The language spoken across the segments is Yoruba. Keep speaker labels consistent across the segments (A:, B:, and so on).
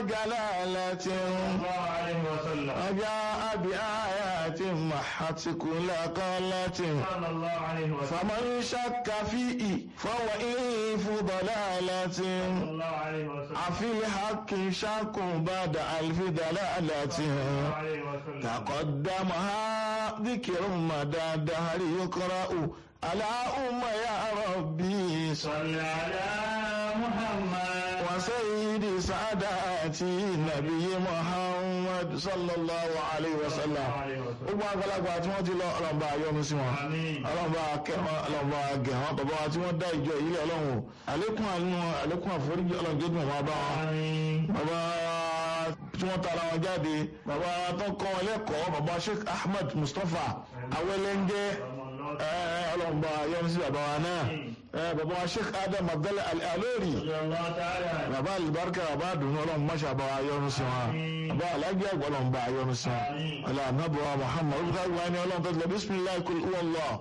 A: جلالة
B: الله عليه وسلم
A: وجاء بآيات محت كل قالة
B: صلى الله عليه وسلم
A: فمن شك فيه فهو إلف ضلالة
B: صلى الله عليه وسلم
A: أفي الحق شك بعد ألف دلالة
B: صلى الله عليه وسلم
A: تقدمها ذكر مدى الدهر يقرأ على أم يا ربي
B: صل على محمد
A: وسيد سعاداتي نبي محمد صلى الله عليه
B: صلى الله
A: وسلم
B: عليه وسلم
A: gbogbo àgbàlagbà tí wọ́n ti lọ ọlọ́mọba ayọ́nu sí wọn
B: آمين
A: ọlọ́mọba akẹ́wọ́n ọlọ́mọba agẹ̀ wọn bàbá wa tí wọ́n dá ìjọ yìí ọlọ́run o àlékún àánú àlékún àforíjì ọlọ́run tó dùn wọn bá wọn
B: آمين
A: bàbá tí wọ́n tara wọn jáde bàbá tó kọ́ wọn lẹ́kọ̀ọ́ bàbá Sheikh Ahmed Mustapha awẹ́lẹ́ńjẹ́ ọlọ́mọba ayọ́nu sí bàbá wa náà Eh, bàbá wa Sheikh Adam Abdallah Al-Alori
B: رضي الله تعالى عنه
A: bàbá alibarika bàbá àdùnnú ọlọ́run máṣe àbá ayọ́nu sí wọn bàbá alájí àgbà ọlọ́run bá ayọ́nu sí wọn ọlọ́run anábọ̀ Muhammad olùkọ́ àgbà ni ọlọ́run tó ti lọ bisimilayi kul huwallah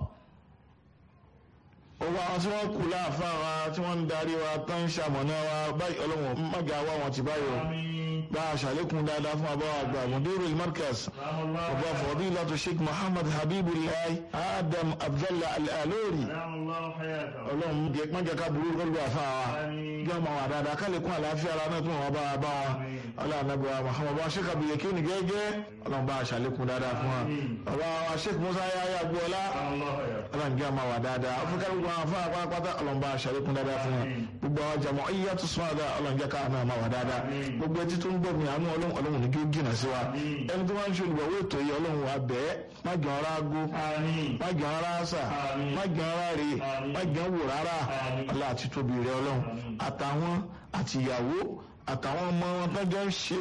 A: gbogbo àwọn tí wọ́n kú láàfáà wa tí wọ́n ń darí wa tó ń ṣamọ̀nà wa báyìí ọlọ́run mága wá wọn ti báyìí o
B: آمين
A: bá a ṣàlékún dáadáa fún abáwá àgbà mudiru markaz
B: رحم الله
A: bàbá fadilatu sheikh muhammad habibullahi adam abdallah al-alori
B: رحم الله حياته
A: ọlọ́run mága ká burú kọlu àfáà wa
B: آمين
A: jẹ́ ọmọ wa dáadáa ká lè kún àlàáfíà ara náà tún wọn bá wa bá wa ọlọ́run wa muhammad bá sheikh abiyeke ní gẹ́gẹ́ ọlọ́run bá a ṣàlékún dáadáa fún wa bàbá wa sheikh musa yaya agboola
B: رحم الله حياته
A: ọlọ́run jẹ́ ọmọ wa dáadáa afirika gbogbo àwọn afọ àpapàtà ọlọ́run bá a ṣàlékún dáadáa fún wa gbogbo àwọn jàmọ́ iyá tó sún àdá ọlọ́run jẹ́ káà náà máa wà dáadáa gbogbo etí tó ń gbọ́ mi àánú ọlọ́run ọlọ́run ní kí ó jìnà sí wa ẹni tó máa ń ṣe olùgbàwó ètò yìí ọlọ́run wa bẹ́ẹ̀ má jẹ́ ọ̀rá ago
B: آمين
A: má jẹ́ ọ̀rá àṣà má jẹ́ ọ̀rá rè má jẹ́ wò rárá ọlá àti tóbi rẹ ọlọ́run àtàwọn àtìyàwó àtàwọn ọmọ wọn tó jẹ́ ń ṣe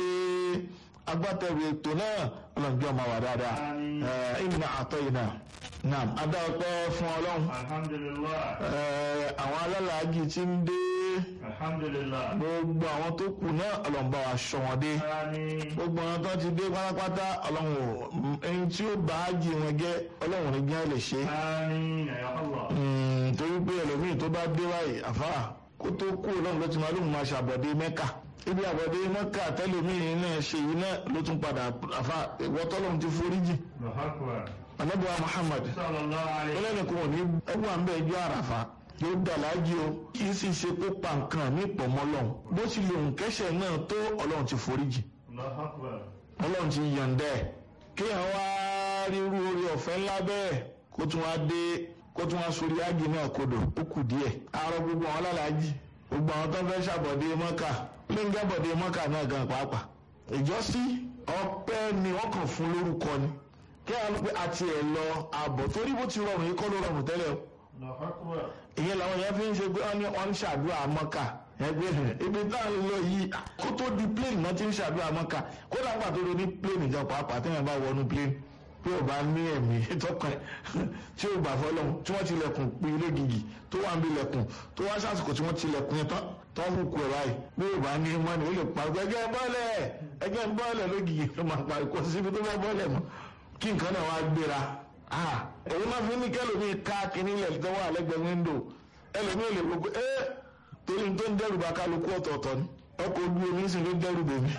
A: agbátẹrù ètò náà ọlọ́run jẹ́ ọmọ wa dáadáa ẹ̀ ìnà àtọ̀ ìnà náà adá ọpẹ́ fún ọlọ́run
B: الحمد لله
A: ẹ̀ àwọn alálàájì tí ń dé
B: الحمد لله
A: gbogbo àwọn tó kù náà ọlọ́run bá wa ṣọ́ wọn dé
B: آمين
A: gbogbo àwọn tó ti dé pátápátá ọlọ́run ò ẹni tí ó bá ájì wọn jẹ́ ọlọ́run ní gbẹ́ lè ṣe
B: آمين يا الله
A: Mm, torí pé ẹlòmíì tó bá dé báyìí àfáà kó tó kú ọlọ́run ló ti máa lóun máa ṣàbọ̀dé mẹ́kà ibi àbọ̀dé mẹ́kà tẹ́lòmíì náà ṣe yìí náà ló tún padà àfáà ìwọ́tọ́lọ́run ti foríjì
B: الله أكبر
A: anábìwá Muhammad
B: صلى الله عليه وسلم
A: ẹlẹ́ni kò ní ẹwà ń bẹ ẹjọ́ àràfà yóò dà láàjì o kì í sì ṣe kó pa nǹkan ní ìpọ̀mọ́ lọ́hùn bó ti lè hùn kẹ́sẹ̀ náà tó ọlọ́run ti foríjì
B: الله أكبر
A: ọlọ́run ti yọ̀ǹda ẹ̀ kéèyàn wá ríru orí ọ̀fẹ́ ńlá bẹ́ẹ̀ kó tún wá dé kó tún wá sórí ájì náà kodò ó kù díẹ̀ àárọ̀ gbogbo àwọn alálàájì gbogbo àwọn tó ń fẹ́ ṣàbọ̀dé mọ́kà ló ń jábọ̀dé mọ́kà náà gan pàápàá ìjọsí ọpẹ́ ni wọ́n kàn fún lórúkọ ni kí a lọ pé àti ẹ̀ lọ àbọ̀ torí bó ti rọrùn yìí kọ́ ló rọrùn tẹ́lẹ̀ o
B: الله أكبر
A: ìyẹn làwọn yẹn fi ń ṣe pé wọ́n ní wọ́n ń ṣàdúrà mọ́kà ẹgbẹ́ rẹ̀ ibi tá à ń lọ yìí kó tó di plane náà ti ń ṣàdúrà mọ́kà kó dàgbà tó lọ ní plane ìjọ pàápàá téèyàn bá wọnú plane pé ò bá ní ẹ̀mí tọkàn tí ò gbà fọlọ́hún tí wọ́n tilẹ̀kùn pé ilé gidi tó wà ń bí ilẹ̀kùn tó wá sásìkò tí wọ́n tilẹ̀kùn yẹn tán tó ń kú ẹ̀ báyìí bí ò bá ní mọ́ni ó lè parí ẹgẹ́ bọ́ọ̀lẹ̀ ẹgẹ́ bọ́ọ̀lẹ̀ lógìgì ló máa parí kó síbi tó bá bọ́ọ̀lẹ̀ mọ́ kí nǹkan náà wá gbéra ah èyí máa fi ní kẹlòmí ká kínní ilẹ̀ tó wà lẹ́gbẹ̀ẹ́ wíńdò ẹlòmí ò lè gbogbo ẹ́ torí tó ń dẹ́rù bá kálukú ọ̀tọ̀ọ̀tọ̀ ni ọkọ̀ ojú omi sì ló dẹ́rù bèmí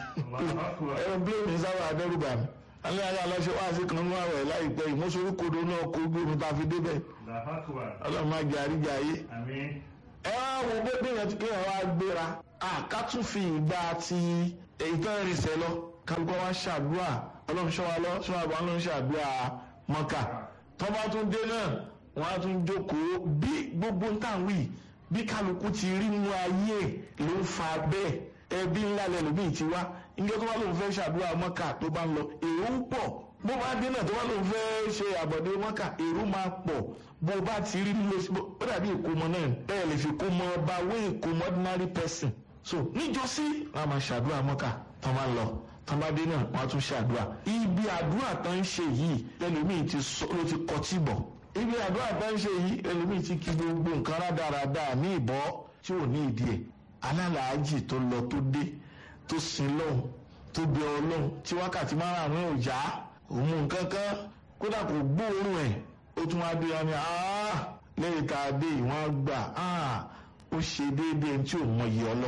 A: ẹ̀rọ bíléèmì sábà dẹ́rù bà mí alẹ́ ayé aláṣẹ wá sí kan nínú àwẹ̀ láìpẹ́ ìmọ̀sórí kodo náà kó ojú omi tá a fi débẹ̀
B: الله أكبر
A: ọlọ́run máa jẹ àríjà ayé
B: آمين
A: ẹ wá wo pé kéèyàn ti kéèyàn wá gbéra ká tún fi ìgbà ti èyí tán rìnsẹ̀ lọ kálukọ́ wá ṣàdúrà ọlọ́run ṣọ́ wa lọ ṣọ́ wa bá ọlọ́run ṣàdúrà mọ́kà tọ́ba tún dé náà wọ́n á tún jókòó bí gbogbo ń tàn wí bí kálukú ti rí nínú ayé ló ń fa bẹ́ẹ̀ ẹbí ńlá lẹ́lòmíì ti wá níjọ́ tó bá lóun fẹ́ ṣàdúrà mọ́kà tó bá ń lọ èrò ń pọ̀ bó bá dé náà tó bá lóun fẹ́ ṣe àbọ̀dé mọ́kà èrò máa pọ̀ bó bá ti rí nílò ó dàbí ìkómọ náà bẹ́ẹ̀ lè fi kómọ ọba wé ìkómọ ordinary person so níjọ́sí wọn máa ṣàdúrà mọ́kà tó máa ń lọ tọ́mádé náà wọ́n á tún ṣàdúrà ibi àdúrà tó ń ṣe yìí ẹlòmíì ti sọ ló ti kọtí bọ̀ ibi àdúrà tó ń ṣe yìí ẹlòmíì ti kí gbogbo nǹkan rádaràda ní ìbọ́ tí ò ní ìdí ẹ̀ alálàájì tó lọ tó dé tó sin lọ́hùn tó bẹ ọlọ́hùn tí wákàtí márùn-ún ò já òun mú nǹkan kan kódà kò gbóòórùn ẹ̀ ó tún wá dé wọn ni lẹ́yìn tá a dé ìwọ̀n gbà ó ṣe déédéé tí ò mọ iye ọlọ́hùn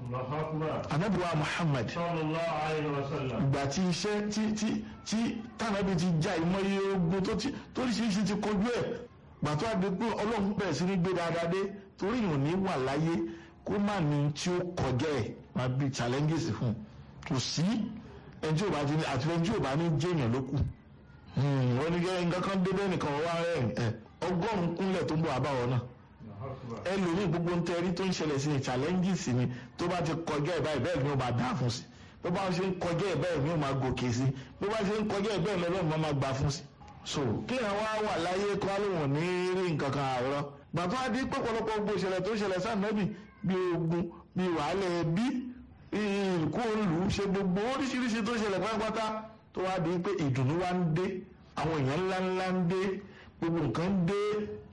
B: الله أكبر
A: anabi wa muhammad
B: صلى الله عليه وسلم
A: ìgbà tí iṣẹ́ tí tí tí tànàbí ti já ìmọ̀ye ogun tó ti toríṣiríṣi ti kojú ẹ̀ gbàtọ́ àdé pé ọlọ́run bẹ̀rẹ̀ sí ní gbé dáadáa dé torí ìwọ̀n ní wà láyé kó má ní tí ó kọjá ẹ̀ máa bí challenges fún un kò sí ẹni tí ò bá ti ní àti ẹni tí ò bá ní jẹ́yàn ló kù wọ́n ní kẹ́ nǹkan kan débẹ̀ nìkan wọ́n wá rẹ̀ ẹ̀ ọgọ́rùn-ún kúnlẹ̀ tó ń bọ̀ àbáwọ̀ náà
B: الله أكبر
A: ẹlòmíì gbogbo ń tẹ́rí tó ń ṣẹlẹ̀ sí ni challenges ni tó bá ti kọjá ẹ̀ báyìí bẹ́ẹ̀ ni ó máa dá fún sí bó bá ṣe ń kọjá ẹ̀ bẹ́ẹ̀ ni ó máa gòkè sí bó bá ṣe ń kọjá ẹ̀ bẹ́ẹ̀ lọ́lọ́run máa máa gbà fún sí. so kí ẹ̀ wá wà láyé kó wá lóun ní rí nǹkan kan àárọ̀ gbàtọ́ adé pọ̀pọ̀lọpọ̀ gbogbo ìṣẹ̀lẹ̀ tó ṣẹlẹ̀ sáàmẹ́bì bí ogun bí wàhálà ẹbí ìkó olù ṣe gbogbo oríṣiríṣi tó ṣẹlẹ̀ pátápátá tó wá di pé ìdùnnú wá ń dé àwọn èèyàn ńláńlá ń dé gbogbo nǹkan ń dé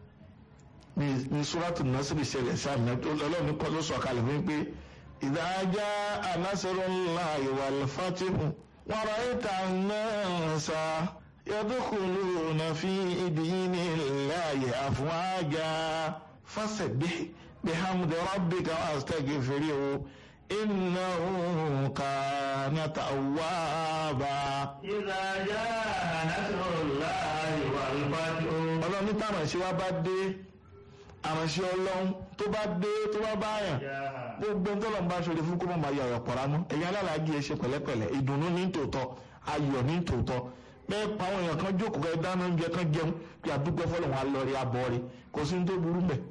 A: ní ní sùràtù násìrì ṣẹlẹ̀ sáàmì ọlọ́run kọ́ ló sọ kalẹ̀ fún pé ìdájá nasrullahi wal fatihu wa ra'ayta an-nasa yadkhuluna fi dinillahi afwaja fasabbih bihamdi rabbika wastaghfirhu innahu kana tawwaba.
B: إذا جاء نصر الله والفتح
A: ọlọ́run ní táwọn àṣẹ wa bá dé àránṣẹ́ ọlọ́run tó bá dé tó bá báyàn
B: جاء
A: gbogbo tó lọ́n bá ṣòro fún kó má máa yọ̀rọ̀ pọ̀ ránú ẹ̀yin alálàájì ẹ ṣe pẹ̀lẹ́pẹ̀lẹ́ ìdùnnú ní tòótọ́ ayọ̀ ní tòótọ́ bẹ́ẹ̀ pa àwọn èèyàn kan jókòó kẹ́ dáná oúnjẹ kan jẹun kí àdúgbò fọlọ́run alọ́rí abọ́rí kò sí ní tó burú mẹ́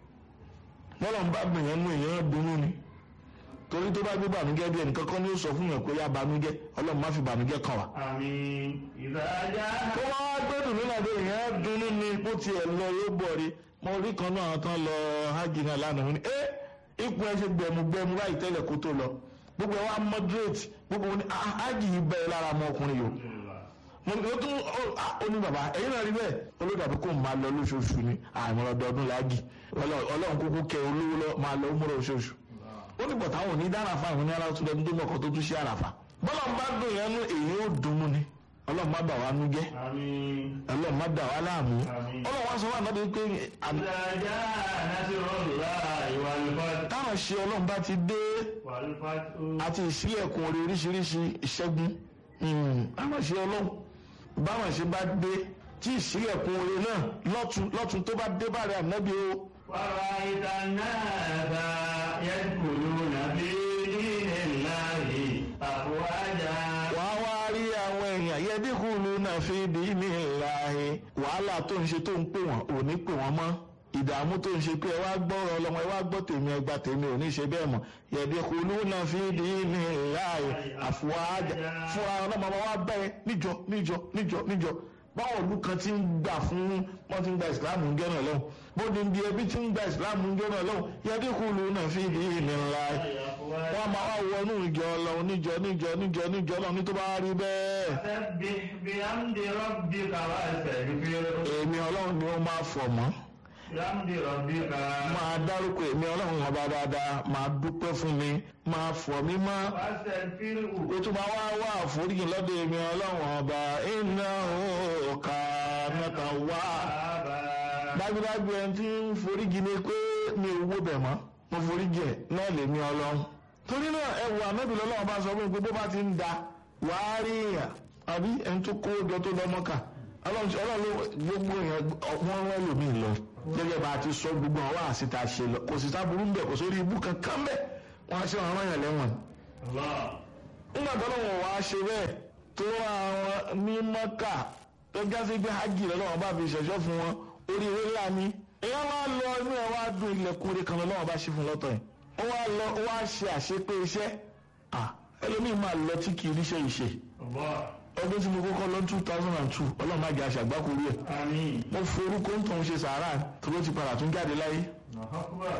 A: bọ́lọ́n bá gbìyànjú mú èèyàn dunnú ni torí tó bá gbé bànújẹ́ bí ẹnìkan kan ní ó sọ fún yàn pé yá bànújẹ́ ọlọ́run má fi bànújẹ́ kàn wá
B: آمين إذا جاء
A: tó bá wá gbé dùnú náà dé èèyàn dunnú ni bó tiẹ̀ lọ yóò bọ̀ rí mo rí kan náà àwọn tán lọ hajj náà lánàá wọn ni ẹ ipò ẹ ṣe gbẹmú gbẹmú báyìí tẹ́lẹ̀ kó tó lọ gbogbo ẹ wá moderate gbogbo wọn ni ah, hajj yìí bẹ́ẹ̀ lára ọmọ ọkùnrin yìí o mo ní o tún ó ah, ó ní bàbá ẹ̀yin náà rí bẹ́ẹ̀ olódàbí kò máa lọ lóṣooṣù ni àmì ọdọọdún láàgì ọlọ́run kúkú kẹ olówó lọ máa lọ múra oṣooṣù ó ní bọ̀tà àwọn òní dára fún àwọn oníyàrá tó lẹ́nu tó mọ̀kàn tó tún ṣe àràfà bọ́lá ń bá dùn yẹn nú èyí ó dùn mú ni ọlọ́run má bà wá nú jẹ́
B: آمين
A: ọlọ́run má dà wá láàmú
B: Àmín.
A: ọlọ́run wá sọ fún ànábì pé àmì-
B: إذا جاء نصر الله والفتح
A: táwọn ṣe ọlọ́run bá ti dé
B: والفتح
A: àti ìṣílẹ̀kùn orí oríṣiríṣi ìṣẹ́gun àwọn ṣe ọlọ́run báwọn ṣe bá dé tí ìṣílẹ̀kùn orí náà lọ́tún lọ́tún tó bá dé báyìí ànábì o
B: ورأيت الناس يدخلون في دين الله أفواجا
A: wàá wá rí àwọn èèyàn yẹdínkù lùnà fi dì í ní ìlàhí wàhálà tó ń ṣe tó ń pè wọ́n ò ní pè wọ́n mọ́ ìdààmú tó ń ṣe pé ẹ wá gbọ́rọ̀ ọlọ́mọ ẹ wá gbọ́ tèmi ẹ gba tèmi ò ní ṣe bẹ́ẹ̀ mọ́ yẹdínkù lùnà fi dì í ní ìlàhí àfọwájà fúnra ọlọ́mọ wa bẹ́ẹ̀ níjọ níjọ níjọ níjọ báwọn ìlú kan ti ń gbà fún wọn ti ń gba ìsìláàmù ń jọ́nà lọ́wọ́ bóde ń di ẹbí ti ń gba ìsìláàmù ń jọ́nà lọ́wọ́ yẹdínkù lùnà fi dì í ní ìlàhí wọ́n máa wá wọnú ìjọ ọlọ́run níjọ níjọ níjọ níjọ náà ní tó bá rí bẹ́ẹ̀.
B: سبح بحمد ربك واستغفره
A: èmi ọlọ́run ni ó máa fọ̀ mọ́
B: بحمد ربك
A: máa dárúkọ èmi ọlọ́run ọba dáadáa máa dúpẹ́ fún mi máa fọ̀ mí mọ́
B: واستغفره
A: ó tún máa wá wá àforíjì lọ́dọ̀ èmi ọlọ́run ọba iná òkà mẹ́ta wá.
B: توابا
A: dájúdájú ẹni tí ń foríjì ni pé mi ò wó bẹ̀ mọ́ mo foríjì ẹ̀ náà lèmi ọlọ́run. torí náà ẹwù ànábì lọ́lọ́run bá sọ fún mi pé bó bá ti ń da wàá rí èèyàn àbí ẹni tó kó jọ tó lọ mọ́kà ọlọ́run ti- ọlọ́run ló- gbogbo èèyàn wọ́n rán lòmíì lọ gẹ́gẹ́ bá a ti sọ gbogbo àwọn àṣìta ṣe lọ kò sì sábúrú ń bẹ̀ kò sórí ibú kankan bẹ̀ wọ́n á ṣe àwọn èèyàn lẹ́wọ̀n
B: الله
A: nígbà tó lọ́wọ́ wá ṣe bẹ́ẹ̀ tó àwọn ní mọ́kà tó jásí pé hajj lọ́wọ́ bá fi ṣẹ̀ṣọ́ fún wọn oríire ńlá ni èèyàn wá lọ inú ẹ̀ wá dùn ilẹ̀kùn orí kan lọ́wọ́ bá ṣe fún lọ́tọ̀ yìí ó wá lọ ó wá ṣe àṣepé iṣẹ́ ah ẹlòmíì máa lọ tí kì í ríṣẹ́ ìṣe
B: الله
A: ọdún tí mo kọ́kọ́ lọ two thousand and two ọlọ́run má jẹ́ àṣàgbákò rí ẹ̀
B: آمين
A: mo forúkọ ń tàn ṣe sàárà tó ló ti padà tún jáde láyé
B: الله أكبر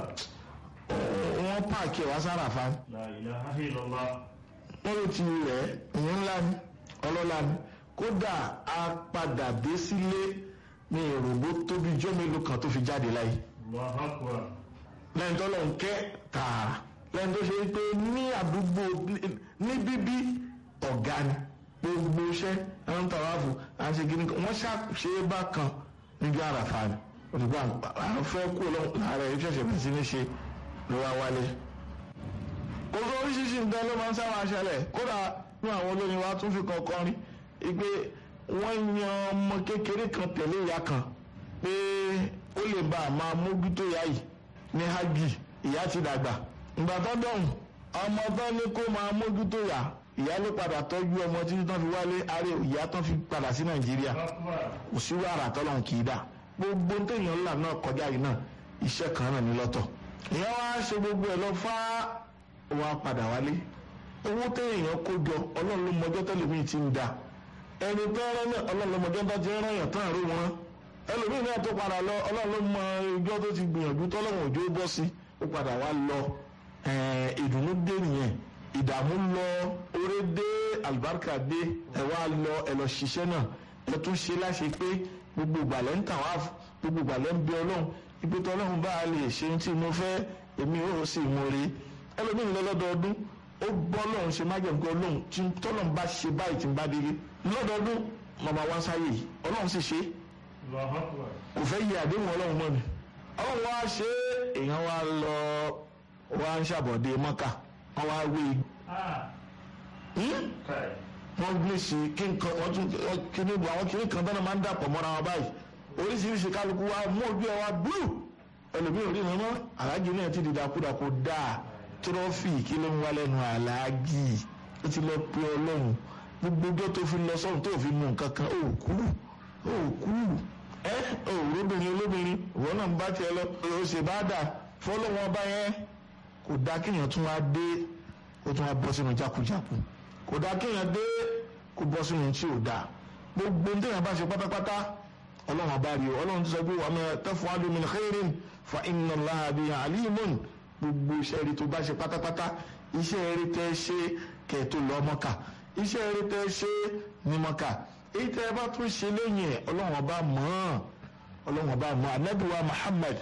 A: wọ́n páàkì ẹ̀ wá sára fa
B: لا إله إلا الله
A: wọ́n ló ti rẹ̀ ìyẹn ńlá ni ọlọ́lá ni kódà a padà dé sílé ní ìrògbó tóbi jọ́ mélòó kan tó fi jáde láyé
B: الله أكبر
A: lẹ́yìn tó lọ́n kẹ́ tààrà lẹ́yìn tó ṣe pé ní àdúgbò ní bíbí ọ̀gá ni gbogbo iṣẹ́ ẹ̀rọ ń tàwa fún àti gíní kan wọ́n ṣàṣe bákan níbi àràfà ni òdìgbò àwọn fẹ́ kú lọ láàárẹ̀ iṣẹ́ ṣẹ̀ṣẹ̀ bẹ̀rẹ̀ sí ní ṣe ló wá wálé kò sọ oríṣiríṣi nǹkan ló máa ń sábà ṣẹlẹ̀ kódà ní àwọn olórin wa tún fi kọ̀ọ̀kan rí i pé wọ́n yan ọmọ kékeré kan tẹ̀lé ìyá kan pé ó lè bá a máa mójútó ìyá yìí ní hajj ìyá ti dàgbà ìgbà tó dọ̀hùn ọmọ tán ní kó máa mójútó ìyá ìyá ló padà tọ́jú ọmọ títí tán fi wálé ààrẹ ìyá tán fi padà sí nàìjíríà kò sí wàrà tọ́lọ́hún kì í dà gbogbo téèyàn ńlá náà kọjá yìí náà iṣẹ́ kan náà ní lọ́tọ̀ ìyá wa ṣe gbogbo ẹ̀ lọ fá wa padà wálé owó téèyàn kó jọ ọlọ́run ló mọjọ́ tẹ́lẹ̀mí ti ń da ẹni tó rán náà ọlọ́run ló mọjọ́ tó ti rán yàn tán àrò wọn ẹlòmíì náà tó padà lọ ọlọ́run ló mọ ìjọ tó ti gbìyànjú tọ́lọ́run òjò bọ́ sí ó padà wá lọ ìdùnnú dé nìyẹn ìdààmú lọ oore dé àlùbáríkà dé ẹ wá lọ ẹ lọ ṣiṣẹ́ náà ẹ tún ṣe láṣẹ pé gbogbo ìgbàlẹ̀ ń tàn wá gbogbo ìgbàlẹ̀ ń bẹ ọlọ́run ibi tí ọlọ́run bá lè ṣe tí mo fẹ́ èmi ò sì mú rí ẹlòmíì lọ lọ́dọọdún ó gbọ́ lọ́run ṣe má jẹ̀ǹkọ́ ọlọ́run tí tọ́lọ́run bá ṣe báyìí tí ń bá délé lọ́dọọdún màmá wá sáyé yìí ọlọ́run sì ṣe kò fẹ́ yí àdéhùn ọlọ́run mọ́ ni ọlọ́run wá ṣe èèyàn wá lọ wá ń ṣàbọ̀dé mọ́kà wọ́n wá wé wọ́n gbé sí kí nǹkan wọ́n tún kí ní bu àwọn kìnnìkan bẹ́ẹ̀ máa ń dàpọ̀ mọ́ra wọn báyìí oríṣiríṣi kálukú wa mú ojú ẹ wa búlù ẹlòmíràn rí wọn mọ́ aláàjì náà ti di dàkúdàkú dáa tírọ́fì kí ló ń wá lẹ́nu aláàjì ó ti lọ pe ọlọ́run gbogbo ọjọ́ tó fi lọ sọ́run tó fi mú nǹkan kan ó kú ó kú ẹ ó lóbìnrin olóbìnrin ìwọ náà ń bá tiẹ̀ lọ ó ṣe bá dà fọlọ́wọ́n bá yẹn kò dá kéèyàn tún wá dé ó tún wá bọ́ sínú jákujáku kò dá kéèyàn dé kó bọ́ sínú tí ò dáa gbogbo ní téèyàn bá ṣe pátápátá ọlọ́run bá rí o ọlọ́run ti sọ pé wàá máa taf'alu min khairin fa inna Allaha bihi alimun gbogbo iṣẹ́ rí tó bá ṣe pátápátá iṣẹ́ rí tẹ́ ṣe kẹ́ tó lọ Mọ́kà iṣẹ́ rí tẹ́ ṣe ní Mọ́kà èyí tẹ́ bá tún ṣe lẹ́yìn ẹ̀ ọlọ́run bá mọ̀ ọ́n ọlọ́run bá mọ̀ anábìwá Muhammad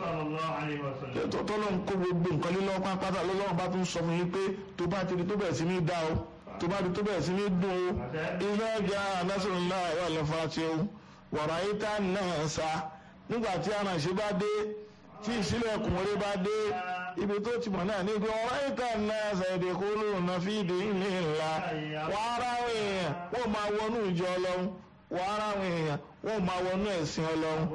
A: tọ́lọ́run kó gbogbo nǹkan lílọ́ pátápátá lọ́lọ́run bá tún sọ fún yín pé tó bá ti di tó bẹ̀rẹ̀ sí ní dá o tó bá di tó bẹ̀rẹ̀ sí ní dùn o iná ẹja nasrullahi wal fatih wàrà yìí tá náà sa nígbà tí aránṣẹ́ bá dé tí ìṣílẹ̀kùn orí bá dé ibi tó ti mọ̀ náà ní ibi wàrà yìí tá náà sa èdè kúrò náà fi ìdí ilé ńlá wàrà èèyàn wọ́n máa wọnú ìjọ ọlọ́run wàrà èèyàn wọ́n máa wọnú ẹ̀sìn ọlọ́run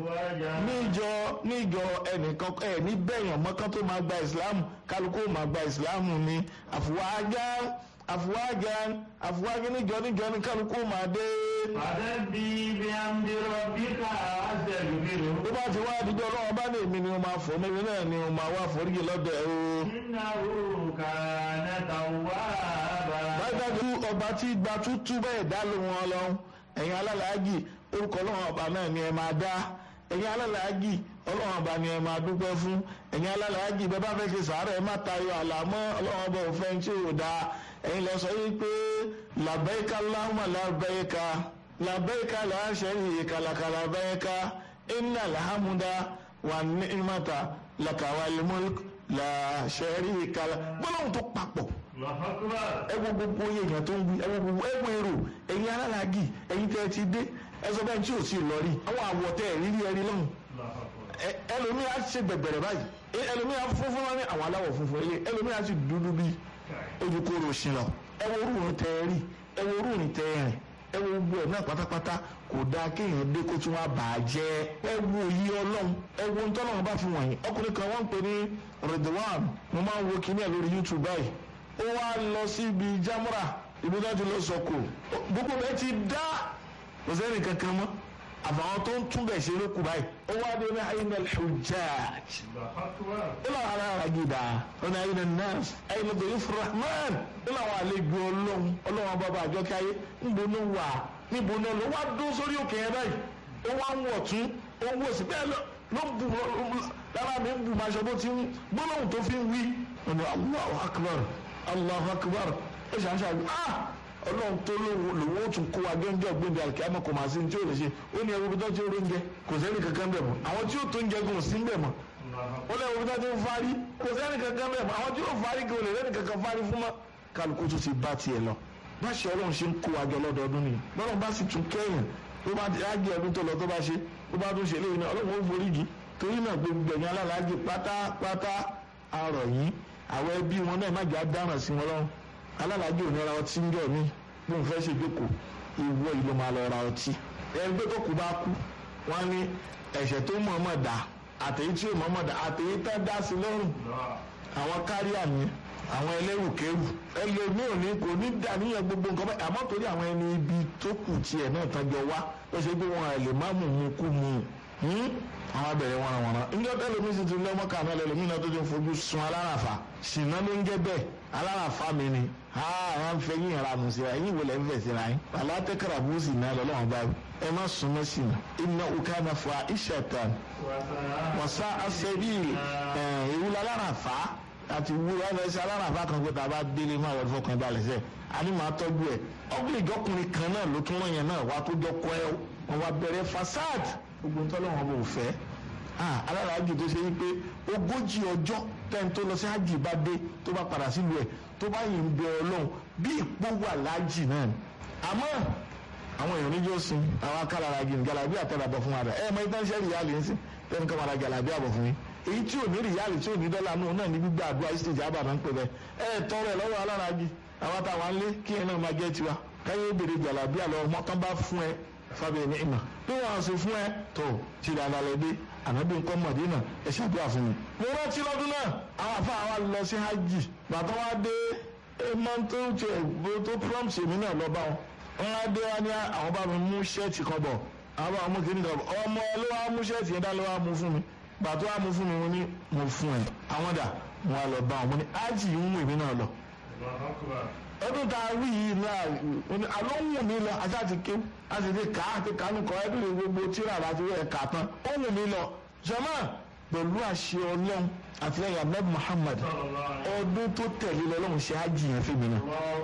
A: níjọ níjọ ẹnìkan ẹ̀ ní bẹ́yàn mọ́kàn tó máa gba ìsìláàmù kálukú máa gba ìsìláàmù ní àfùwájá àfùwájá àfùwájá níjọ níjọ ní kálukú máa dé.
B: Fàdébí bí a ń dirọ bí ká àṣẹlú bírò.
A: tó bá ti wá àdúgbò ọlọ́wọ́ bá lè mi ni mo máa fọ́ níbi náà ni mo máa wá foríjì lọ́dọ̀ ẹ̀ o.
B: Iná òkà nẹ́ta wá bá.
A: dájúdájú ọba tí gba tútú bẹ́ẹ̀ dá ló wọn lọ ẹ̀yin alálàájì orúkọ ọlọ́run ọba náà ni ẹ máa dá ẹ̀yin alálàájì ọlọ́run ọba ni ẹ máa dúpẹ́ fún ẹ̀yin alálàájì bẹ́ẹ̀ bá fẹ́ ṣe sàárẹ̀ ẹ má tayọ àlàmọ́ ọlọ́run ọba òfin tí ò dáa ẹ̀yin lọ sọ yìí pé làbẹ́yìká láhùmà làbẹ́yìká làbẹ́yìká làásẹ̀yìká làkàlàbẹ́yìká iná làhámúdá wà ní ìmọ̀ta làkàwálímọ́lì làṣẹ̀ríkà gbọ́dọ̀ tó papọ̀
B: Lọ́fọ́kúbà.
A: ẹ wo gbogbo oyè èèyàn tó ń wí ẹ wo gbogbo ẹ wo èrò ẹ̀yin alálàájì ẹ̀yin tẹ́ ẹ ti dé ẹ sọ bẹ́ẹ̀ tí ò sí lọ rí àwọn àwọ̀ tẹ́ ẹ rírí ẹ rí lọ́hùn
B: Lọ́fọ́kúbà.
A: ẹ ẹlòmíì á ṣe bẹ̀bẹ̀rẹ̀ báyìí ẹ ẹlòmíì á funfun wọn ní àwọn aláwọ̀ funfun ẹlẹ́ ẹlòmíì á sì dúdú bíi ojú kóró sí lọ ẹ wo orúurun tẹ́ ẹ rí ẹ wo orúurun tẹ́ ẹ rìn ẹ wo gbogbo ẹ náà pátápátá kò dáa kéèyàn dé kó tún wá bà á jẹ́ ẹ wo yí ọlọ́run ẹ wo ń tọ́lọ́run bá fi wọ̀nyí ọkùnrin kan wọ́n ń pè ní Ridwan mo máa ń wo kíní ẹ̀ lórí YouTube báyìí ó wá lọ sí ibi jámúrà ibi náà ti lọ sọkò gbogbo rẹ ti dá kò sẹ́ni kankan mọ́ àfàwọn tó ń túbẹ̀ ṣe lókù báyìí ó wá dé ní ayé náà hujjaj
B: Lọ́fọ́kúbà.
A: ó làwọn ará ara gidi ó ní ayé náà nurse ayé náà bẹ̀rẹ̀ fúrahman ó làwọn àlejò ọlọ́run ọlọ́run bàbá àjọkẹ́ ayé níbo ló wà níbo náà ló wá dún sórí òkè yẹn báyìí ó wá ń wọ̀ tún ó ń wọ̀ sí bẹ́ẹ̀ lọ ló ń bu lára mi ń bu maṣọ bó ti ń gbólóhùn tó fi ń wí ó ní Allahu akbar Allahu akbar ó ṣàṣà ah ọlọ́run tó lówó lówó tún kó wa gẹ́gẹ́ gbẹ̀dẹ̀ àlùkìyàmọ̀ kò máa sí ní tí ò lè ṣe ó ní ẹwọ́ bí tó ti rí oúnjẹ kò sẹ́ni kankan bẹ̀ mọ́ àwọn tí ó tó oúnjẹ gan ò sí bẹ̀ mọ́ ó lẹ́ ẹwọ́ bí tó ti ń fárí kò sẹ́ni kankan bẹ̀ mọ́ àwọn tí ó fárí kò lè lẹ́ni kankan fárí fún mọ́ kálukú tó ti bá tiẹ̀ lọ bá ṣe ọlọ́run ṣe ń kó wa jọ lọ́dọọdún nìyẹn bọ́lọ́run bá sì tún kẹ́yìn tó bá ti ágé ọdún tó lọ tó bá ṣe tó bá tún ṣe léyìn náà ọlọ́run ó foríjì torí náà gbogbo ẹ̀yìn alálàájì pátápátá arọ̀ yìí àwọn ẹbí wọn náà má jẹ́ àdáràn sí wọn lọ́rùn alálàájì ò ní ra ọtí ń jọ mí bí òun fẹ́ ṣe jókòó ìwọ ìlú máa lọ ra ọtí ẹgbẹ́ tó kù bá kú wọ́n ní ẹ̀ṣẹ̀ tó mọ̀ọ́mọ̀ dá àtẹ̀yí tí ò mọ̀ọ́mọ̀ dá àtẹ̀yí tó dá sí lọ́rùn àwọn kárí àmì àwọn ẹlẹ́rùkẹ́rù ẹlòmíì ò ní kò ní dàníyàn gbogbo nǹkan báyìí àmọ́ torí àwọn ẹni ibi tó kù tiẹ̀ náà tọ́jọ́ wá ó ṣe pé wọn lè má mú mu kú mu àwọn abẹ̀rẹ̀ wọn àwọn náà njọ́ tẹ́lẹ̀mí sì ti lọ́mọ kàná lẹ́lòmí náà tó ti fojú sun aláràfà ṣìnà ló ń jẹ́ bẹ́ẹ̀ aláràfà mi ni àwọn afẹ́ yín ìra nù síra yín wọlé ń fẹ̀ síra yín alátẹ́kàrà bú sì náà lọ́lọ́wọ́n bá ẹ má súnmọ́ sí i iná ukana fún wa ìṣẹ̀tàn wọ́sá àṣẹbí ìwúlẹ̀ aláràfà àti wúlẹ̀ ẹ̀fẹ̀sẹ̀ aláràfà kan pé tàbá délé máa wọ́n fọkàn balẹ̀ sẹ́ àní máa tọ́jú ẹ̀ ọ̀gbìn ìjọkùnrin kan náà ló tún wọ́n yẹn náà wá tó jọ kọ́ ẹ wọn wá bẹ̀rẹ̀ fasad gbogbo ntọ́lọ́wọ́n bò fẹ́ aláràájì tó ṣe wípé ogójì ọjọ́ tẹ́ni tó lọ sí hajj bá dé tó bá padà sílùú ẹ̀ tó bá yìí ń bẹ ọlọ́run bí ipò wà láàjì náà ni àmọ́ àwọn èèyàn níjọ́ sin àwọn akálára gini galabi àtẹ̀bàbọ̀ fún wa rẹ̀ ẹ̀ mọ ìtàn ṣẹ́ rìálì ń sìn tẹ́ni kan máa ra galabi àbọ̀ fún mi èyí tí ò ní rìálì tí ò ní dọ́là náà náà ní gbígbà àdúrà ìsìtèjì àbàdàn ń pè bẹ́ẹ̀ ẹ̀ tọrọ ẹ̀ lọ́wọ́ aláràájì àwọn táwọn á lé kí ẹ náà máa jẹ́ tiwa káyé bèrè galabi àlọ́ ọmọ tán bá fún ẹ fábẹ́ ní ìmọ̀ bí wọ́n ṣe fún ẹ tó ti dáadáa lọ dé ànábì nǹkan mọ̀dínà ẹ ṣàdúrà fún mi. mo rántí lọ́dún náà àwọn afa àwa lọ sí hajj bàtà wa dé ẹ máa ń tó tẹ tó prompt èmi náà lọ bá wọn. wọn á dé wá ní àwọn bá mi mú ṣẹ́ẹ̀tì kan bọ̀ àwọn bá mú kíní kan bọ̀ ọmọ ló wá mú ṣẹ́ẹ̀tì yẹn dá ló wá mú fún mi bàtà wá mú fún mi mo ní mo fún ẹ àwọn dà wọn á lọ bá wọn mo ní hajj ń mú èmi náà lọ ọdún tá a rí yìí náà àlọ́ wù mí lọ ajá ti ké a sì ti kà á ti kánú kọ ẹbí rẹ gbogbo tíra àti rẹ kà tán ó wù mí lọ jọmọ pẹ̀lú àṣẹ ọlọ́run àtìlẹ́yìn abdul muhammad ọdún tó tẹ̀lé lọ́lọ́run ṣe ájì yẹn fún mi náà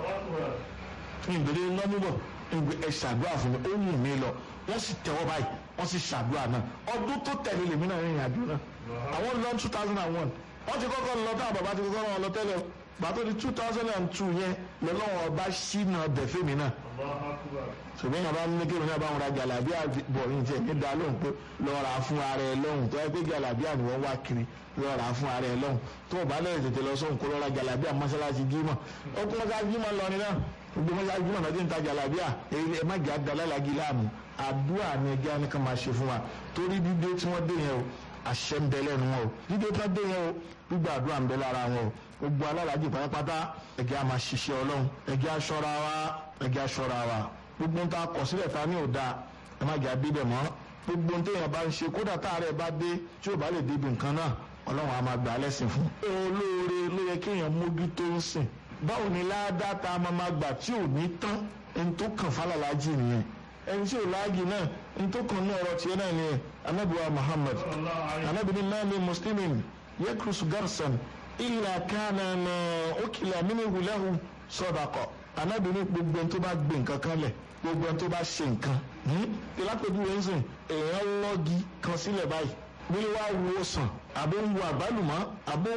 A: ìgbèrè lọ́múbọ̀ ìgbè ẹ̀ ṣàdúrà fún mi ó wù mí lọ wọ́n sì tẹ́wọ́ báyìí wọ́n sì ṣàdúrà náà ọdún tó tẹ̀lé lèmi náà rìnrìn àjò náà àwọn lọ two thousand and one wọ́n ti kọ́kọ́ lọ táwọn bàbá ti kọ́kọ́ lọ tẹ́lẹ̀ gbàtọ́ di two thousand and two yẹn lọ́lọ́wọ́ ọba ṣínà bẹ̀fẹ́ mi náà ṣùgbọ́n yàrá ní kéwìn náà bá wọn ra jàlábíà bọ̀ ní tiẹ̀ ní da lóhùn pé lọ́ọ́ ra fún ara ẹ lọ́hùn tó yẹ pé jàlábíà ni wọ́n wá kiri lọ́ọ́ ra fún ara ẹ lọ́hùn tó o bá lẹ́yìn tètè lọ sóhùn kó lọ́ọ́ ra jàlábíà mọ́ṣáláṣí jímọ̀ ó kún mọ́ṣáláṣí jímọ̀ lọ ní náà gbogbo mọ́ṣáláṣí jímọ̀ náà ti ń ta jàlábíà ẹ má jà dalálàgí láàmú àdúrà ni ẹgbẹ́ anìkan máa ṣe fún wa torí dídé tí wọ́n dé yẹn o àṣẹ ń bẹ lẹ́nu wọn o dídé tí wọ́n dé yẹn o gbígbà àdúrà ń bẹ lára wọn o gbogbo alálàájì pátápátá ẹ̀jẹ̀ a máa ṣiṣẹ́ ọlọ́run ẹ̀jẹ̀ aṣọra wa ẹ̀jẹ̀ aṣọra wa gbogbo ń ta kọ̀ sílẹ̀ ta ní òda ẹ má jà bí bẹ̀ mọ́ gbogbo ń téèyàn bá ń ṣe kódà táàrẹ̀ bá dé tí ò bá lè débi nǹkan náà ọlọ́run a máa gbà á lẹ́sìn fún. olóore ló yẹ kéèyàn mójútó ń sìn báwo ni ládàá tá a máa máa gbà tí ò ní tán ẹni tó kàn fálàlájì nìyẹn ẹni tí ò láàjì náà ẹni tó kàn ní ọ̀rọ̀ tiẹ̀ náà nìyẹn anábìwá Muhammad anábìwá mẹ́rin muslimin yakrus garsan illa kana ma ukila minhu lahu sadaqa anabi ní gbogbo ẹni tó bá gbé nǹkan kan lẹ̀ gbogbo ẹni tó bá ṣe nǹkan ìlápẹ̀jù rẹ̀ ń sìn èèyàn lọ́gi kan sílẹ̀ báyìí bí wàá wo sàn àbó ń wo àgbálùmọ́ àbó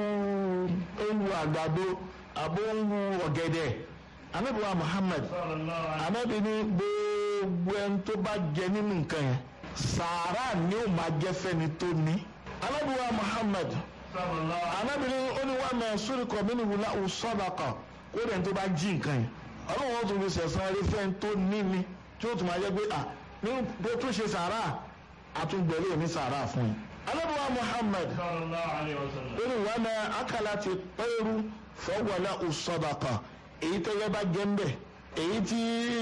A: ń wo àgbàdo àbó ń wo ọ̀gẹ̀dẹ̀ anabi wa Muhammad anabi ní gbogbo ẹni tó bá jẹ nínú nǹkan yẹn sàárà ni ó máa jẹ́ fẹ́ni tó ní anabi wa Muhammad anábìrin oníwàmẹ sórìkọ mínú wùlá òsọdàkọ kó dẹ̀ tó bá jí nǹkan yẹn ọlọ́run ó tún fi sẹ̀sán rí fẹ́ tó ní ni tí ó tún máa jẹ́ pé à ní bó tún ṣe sàárà àtúngbẹ̀rẹ̀ ní sàárà fún yín. alábùwà Muhammad oníwàmẹ akala ti pẹ́ẹ́rù fọwọ́lá òsọdàkọ èyí tẹ́lẹ̀ bá jẹ́ ń bẹ̀ èyí tí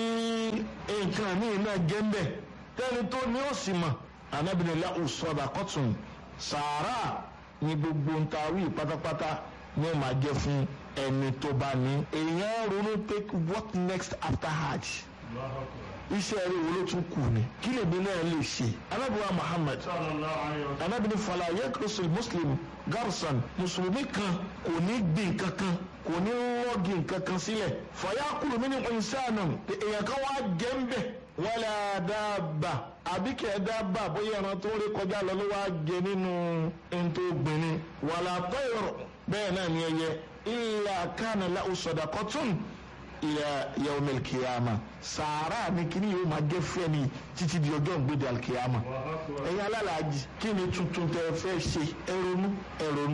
A: nǹkan míì náà jẹ́ ń bẹ̀ tẹ́ni tó ní ó sì mọ̀ anábìrin lá òsọdàkọ tún sàárà ní gbogbo ń ta wí pátápátá ní ó máa jẹ́ fún ẹni tó bá ní. èèyàn ronú pé what next after hajj iṣẹ́ rẹ̀ wo ló tún kù ni kí lèmi náà lè ṣe. anábìwá Muhammad anábìwá fala yekrusul muslim garson mùsùlùmí kan kò ní gbìn kankan kò ní rọ́ọ̀gì kankan sílẹ̀ fayakulu min insanun èèyàn kan wá jẹ́ ń bẹ̀ wala dábà àbí kẹ̀ dábà bóyá ẹran tó rí kọjá lọ ló wá jẹ nínú ntó gbìnrín wàlà tọ́yọ̀rọ̀ bẹ́ẹ̀ náà ni ẹyẹ illa kana lahu sadaqatun ila yawmil qiyamah sàárà ni kíní yóò máa jẹ́ fẹ́ni títí di ọjọ́ ìgbéde alkiyama ẹ̀yin alálàájì kí ni tuntun tẹ fẹ́ ṣe ẹ̀rọnú ẹ̀rọnú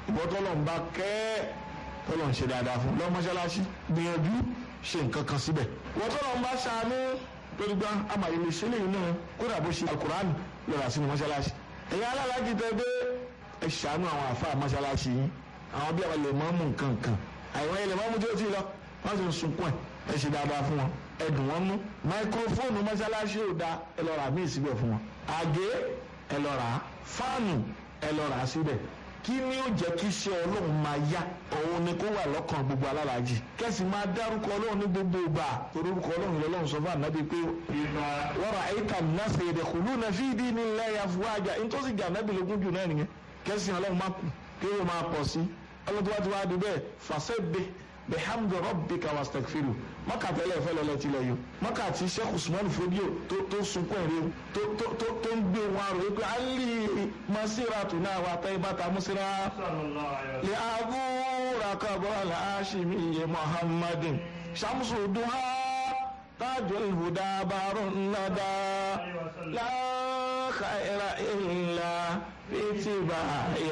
A: ìwọ tọ́lọ̀ ń bá kẹ́ tọ́lọ̀ ń ṣe dáadáa fún lọ mọ́ṣáláṣí gbìyànjú ṣe nǹkan kan síbẹ̀ ìwọ tọ́lọ̀ ń bá ṣàánú lórí gbá àmàlẹ́ lè ṣe léyìn náà kódà bó ṣe alukurani lọ́ra sínú mọ́ṣáláṣí ẹ̀yin alálàájì tẹ́ dé ẹ ṣàánú àwọn àfáà mọ́ṣáláṣí yín àwọn bí àwọn lè mọ́ mú nǹkan kan àwọn ilẹ̀ mọ́mú tí ó ti lọ wọ́n sì ń sunkún ẹ̀ ẹ ṣe dáadáa fún wọn ẹ dùn wọ́n nú máikrófóònù mọ́ṣáláṣí ò da ẹ lọ rà míì síbẹ̀ fún wọn àgé ẹ lọ rà á fáànù ẹ lọ rà á síbẹ̀ kí ni ó jẹ́ kí iṣẹ́ ọlọ́run máa yá òun ni kó wà lọ́kàn gbogbo alálàájì kẹ́sì máa dárúkọ ọlọ́run ní gbogbo ìgbà torí orúkọ ọlọ́run lọ́lọ́run sọ fún ànábì pé wọ́rọ̀ àyíká nàṣẹ ìdẹ̀kùlù náà fi ìdí ní ilẹ̀ àfúwájà nítòsí gà ànábì lógún jù náà nìyẹn kẹ́sì ọlọ́run máa kù kí ó máa pọ̀ sí ọlọ́run tó wá ti wá di bẹ́ẹ̀ fàṣẹ́bẹ̀ bihamdi rabbika wastaghfiru maka tẹ́lẹ̀ fẹ́ lọ́lọ́ ti lọ yìí maka ti sheikh usman fodio tó tó sunkún ẹ̀rí tó tó tó tó ń gbé wọn àrò wípé ali masiratu náà wà tẹ́ ibata musira lè abúra kabọ́ aláṣimi yẹ muhammadin shamsu duha tajul huda barun nada la khaira illa fitiba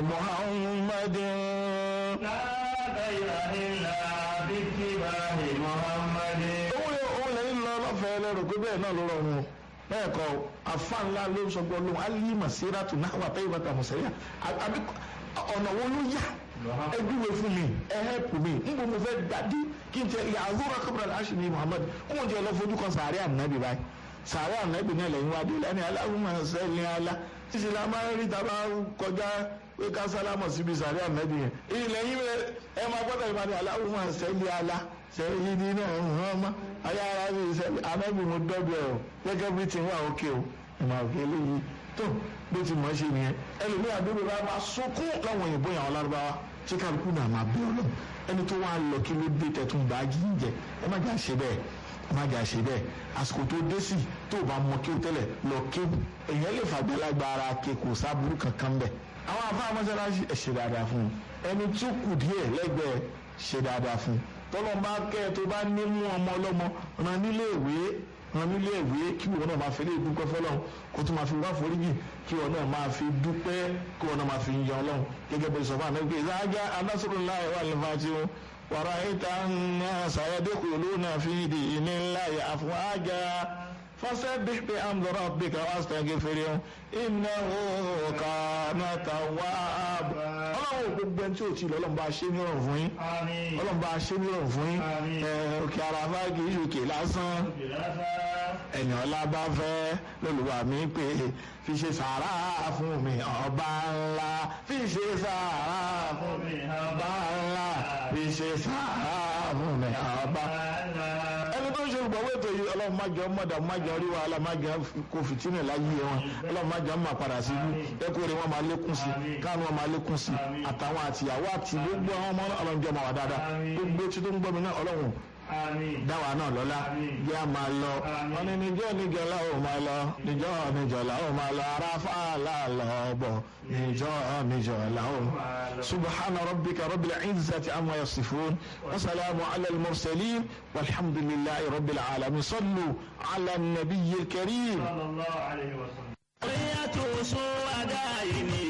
A: muhammadin.
B: لا خير إلا باتباع محمد
A: òun lè òun lè ń lọ lọ́fẹ̀ẹ́ lẹ́rù pé bẹ́ẹ̀ náà ló rọrùn o bẹ́ẹ̀ kọ́ afa ńlá ló ń sọgbọ́n lóhùn alí masira tún náà wà táyé bàtà mùsẹ̀yà àbí ọ̀nà wo ló yá ẹdúwe fún mi ẹ̀hẹ́pù mi ń bọ̀ mo fẹ́ dàdí kí n tẹ yàrá kábàrà láṣì ní Muhammad kó o jẹ lọ fojú kan sàárẹ̀ ànábì báyìí sàárẹ̀ ànábì náà lẹ́yìn wá dé lẹ́ni aláwùmọ̀ sẹ́ni alá títí la máa ń rí tàbá kọjá pé ká sálámọ̀ síbi sàárẹ̀ ànábì yẹn ilẹ̀ yìí ẹ máa gbọ́dọ̀ ìbàdí aláwùmọ̀ sẹ́ni alá sẹ́yìn ní náà hàn má ayé ara mi sẹ́ni ànábì mo dọ́gbẹ̀ o gẹ́gẹ́ bí ti wà òkè o ìmọ̀ òkè eléyìí tó bó ti mọ̀ ṣe nìyẹn ẹlòmíì àdúgbò bá máa sunkún láwọn òyìnbó yàwọn lárúbáwá tí kálukú náà máa bí ọlọ́run ẹni tó wá lọ kí ló dé tẹ̀tún bá jíjẹ ẹ má jà ṣe bẹ́ẹ̀ ẹ má jà ṣe bẹ́ẹ̀ àsìkò tó dé sí tó bá mọ kí o tẹ́lẹ̀ lọ kí èèyàn lè fàgbẹ́lágbá ara ké kò sábúrú kankan bẹ́ẹ̀ àwọn afáà mọ́sálásí ẹ̀ ṣe dáadáa fún un ẹni tó kù díẹ̀ lẹ́gbẹ̀ẹ́ ṣe dáadáa fún un tọ́lọ́mbà kẹ́ ẹ tó bá ní mú ọmọ ọlọ́mọ ọ̀nà nílé ìwé ọ̀nà nílé ìwé kí wọn náà máa fi lè dúpẹ́ fọlọ́run kó tó máa fi wá foríjì kí wọn náà máa fi dúpẹ́ kí wọn náà máa fi yan ọlọ́run gẹ́gẹ́ bí sọ́fà náà gbé ìsáájá anásùrùláì wà lẹ́fà tí ó wàrà ìta náà sàyẹ́dẹ́kù lónà fi di ìníláì àfọwájà fasabbih bihamdi rabbika wastaghfirhu innahu kana tawwaba. ọlọ́run gbogbo ẹni tí ò tí ì lọ́lọ́run bá ṣe ní ọ̀rùn fún yín
B: آمين
A: ọlọ́run bá ṣe ní ọ̀rùn fún yín
B: Àmín.
A: ẹ, òkè àràfá kì í ṣòkè lásán ẹ̀yìn ọ̀la bá fẹ́ lọ́lùwà mi pé fi ṣe sàárà fún mi ọba ńlá fi ṣe sàárà fún mi ọba ńlá fi ṣe sàárà fún mi ọba. ẹni tó ń ṣe olùgbọ̀wọ́ ètò yìí ọlọ́run má jẹ́ mọ̀dà má jẹ́ orí wàhálà má jẹ́ kó fìtínà láyé wọn ọlọ́run má jẹ́ ọmọ àpàdà sí ibú ẹkú rẹ̀ wọn máa lékún sí káàánú wọn máa lékún sí àtàwọn àtìyàwó àti gbogbo àwọn ọmọ ọlọ́run jẹ́ ọmọ wà dáadáa gbogbo tí tó ń gbọ́ mi náà ọlọ́run
B: آمين
A: dáwà náà lọ́lá bí a máa lọ wọn ní níjọ́ níjọ́ la ó máa lọ níjọ́ níjọ́ la ó máa lọ aráfà láàlọ́ bọ̀ níjọ́ níjọ́ la ó. subhana rabbika rabbil izzati amma yasifun wa salamu ala al-mursalin walhamdulillahi rabbil alamin sallu ala nabiyyil karim.
B: صلى الله عليه وسلم
C: Oríyàtò sún adáyé ni